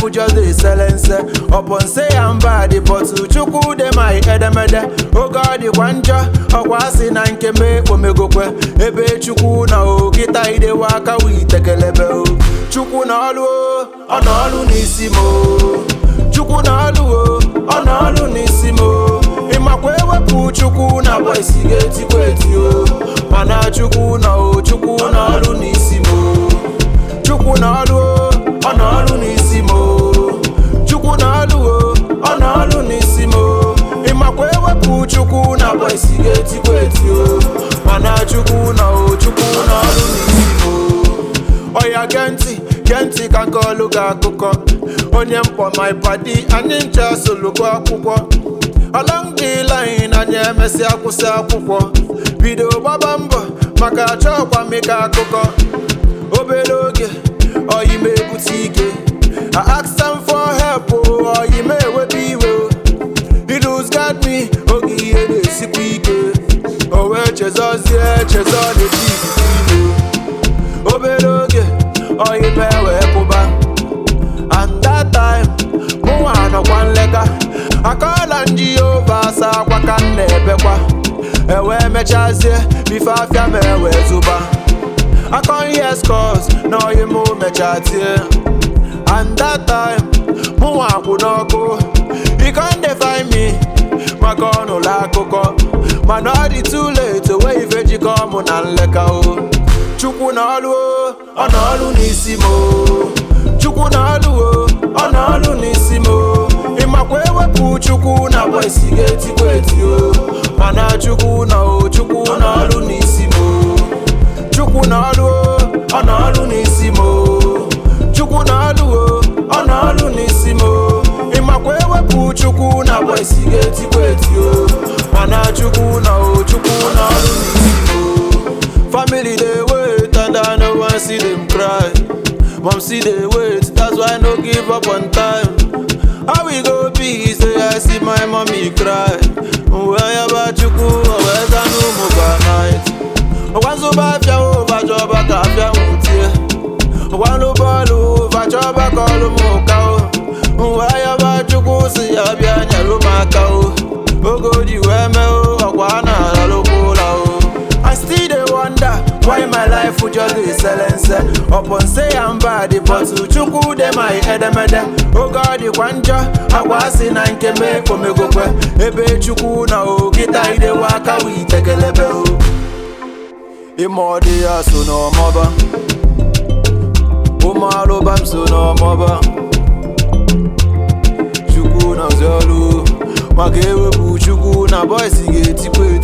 life just dey selense upon say I'm bad but chukwu dey my edemede oge ọ dịkwa njọ ọkwa asị na nke m ekpomegokwe ebe chukwu na okịta idewe aka witekelebe o chukwu na ọlụ o ọ na ọlụ n'isi m o chukwu na ọlụ o ọ na ọlụ n'isi m o ịmakwa ewepụ chukwu na bọisi ga-etikwa eti o mana chukwu na o chukwu na ọlụ n'isi m o chukwu na ọlụ o ọ na ọlụ n'isi m o chukwu na ọlụ o ọ na ọlụ n'isi m o ịmakwa ewepụ chukwu na bọisi ga-etikwa eti o mana chukwu na o chukwu na ọlụ n'isi m o ọya gee ntị gee ntị ka nke ọlụ gị akụkọ onye mkpọ my padi anyị ncha solukọ akwụkwọ along the line anyị emesịa kwụsị akwụkwọ bido gbaba mbọ maka achọkwa mịka akụkọ obere oge oyi m ebute ike I asked them for help o oyi m ewebe iwe o He lose guard me oge ihe na-esikwa ike o wee chezọzie chezọ na-eji ikuku ime obere oge oyi m ewee kwụba and that time mụnwa nọkwa nleka akọla nji ova asa akwa ka m na-ebekwa ewee mechazie bife afịa m ewee zụba akọ ihe scores na oyi m mecha tie and that time mụnwa kwụ n'ọkụ you con dey find me maka ọnụlọ akụkọ mana ọ dị too late onwe ife jikọ mụ na nleka o chukwu na ọlụ o ọ na ọlụ n'isi m o chukwu na ọlụ o ọ na ọlụ n'isi m o ịmakwa ewepụ chukwu na bọisi ga-etikwa eti o mana chukwu na o chukwu na ọlụ n'isi m o chukwu na ọlụ o ọ na ọlụ n'isi m o chukwu na ọlụ o ọ na ọlụ n'isi m o ịmakwa ewepụ chukwu na bọisi ga-etikwa eti o mana chukwu na o chukwu na ọlụ n'isi m o family dey wait and i no wan see them cry mom see dey wait that's why i no give up on time how we go be say i see my mommy cry nweyaba chukwu owezanu ụmụ by night ọgwanzụba afịa ụvajọba ka afịa nwutie ọgwanlụ bọọlụ ụvajọba ka ọlụ m ụka o nweyaba chukwu si ya bịa nyelụ m aka o oge o ji wee mee o ọkwa a na-alalụkwa ụla o I still dey wonder why my life just dey selense upon say I'm bad but chukwu dey my edemede oge ọ dịkwa njọ agwa asị na nke m ekpomegokwe ebe chukwu na okịta idewe aka witekelebe o ịma ọ dị ya so n'ọmọba ụmụ alụba m so n'ọmọba chukwu na ọrụ maka ewepụ chukwu na bọisi ga-etikwa